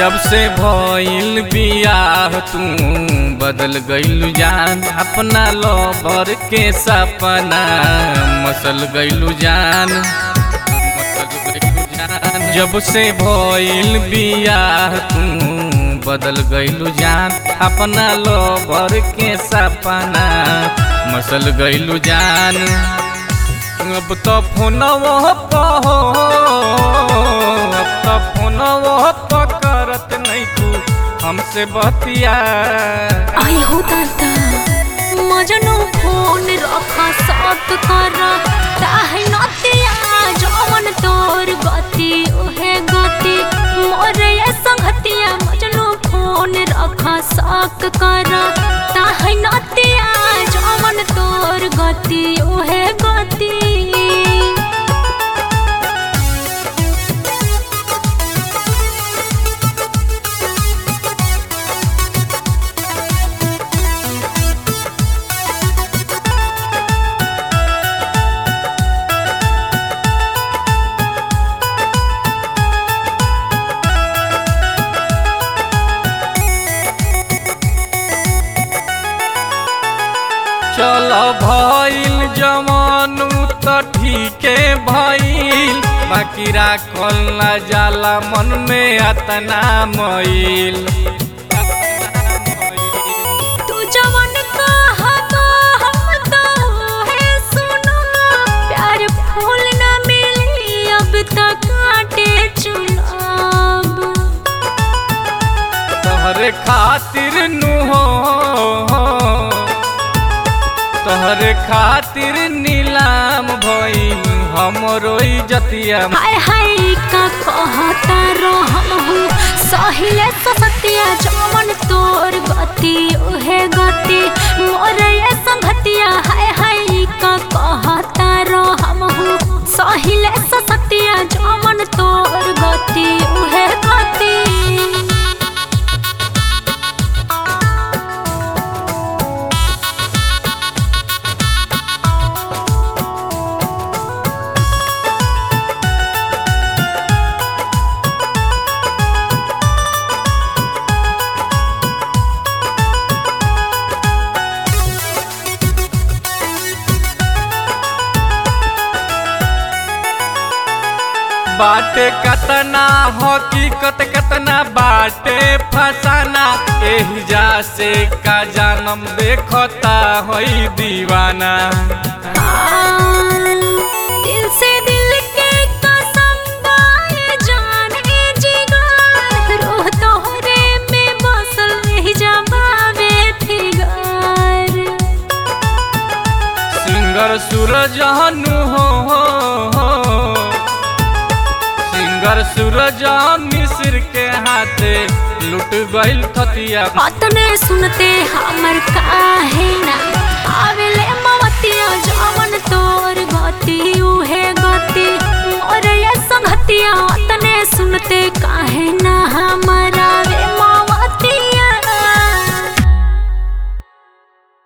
जब से भइल बियाह तू बदल गइलू जान अपना लोबर के सपना मसल गइलू जान मसल गइलू जान जब से भइल बियाह तू बदल गइलू जान अपना लोबर के सपना मसल गइलू जान अब तो फोनवो पहो अब तो फोनवो पकड़त नहीं तू हमसे बतिया आई हो दादा मजनू फोन रखा साथ कर ताहे नतिया जवन तोर गति ओहे गति मोरे ये संगतिया मजनू फोन रखा साथ कर ताहे नतिया जवन तोर गति ओहे गति चल भइल जवानू त ठीके भइल बाकी राखल ना जाला मन में अतना मईल तू जवन कहबो हम तो है सुनो प्यार फूल न मिली अब तक काटे चुनाव तहरे खातिर नु हो तहरे खातिर नीलाम भइल हमरो इज्जतिया हाय हाय का कहता रहम हूँ सहिले ससतिया जवन तोर गति ओहे गति मोर ये संगतिया हाय हाय का कहता रहम हूँ सहिले ससतिया जवन तोर गति ओहे गति बाटे कतना हकीकत कतना बाटे फसाना एही जा से का जानम देखता होई दीवाना दिल से दिल के कसम बाए जाने जिगर रोह तोहरे में बसल नहीं जमावे फिगर सिंगर सूरज हनु हो सिंगर सूरज मिस्र के हाथे लुट गइल थतिया अतने सुनते हमर काहे